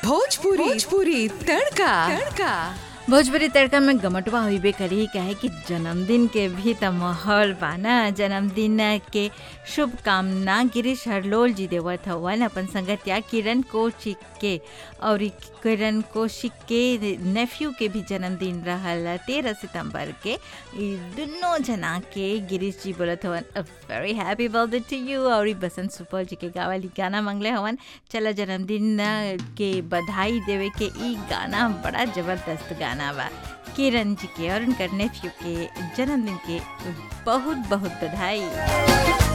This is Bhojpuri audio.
भोजपुरी भोजपुरी तड़का तड़का भोजपुरी तड़का में गमटवा होइबे करी काहे कि जन्मदिन के भी त माहौल बा ना जन्मदिन के शुभकामना गिरीश हरलोल जी देवत हवन अपन संगतिया किरण कौशिक के और किरण कौशिक के नेफ्यू के भी जन्मदिन रहल तेरह सितंबर के ई दुनों जना के गिरीश जी बोलत हवन a very happy birthday to you और ई बसंत सुपौल जी के गावली गाना मंगले हवन चला जन्मदिन के बधाई देवे के ई गाना बड़ा जबरदस्त गाना बा किरण जी के और उनकर नेफ्यू के जन्मदिन के बहुत बहुत बधाई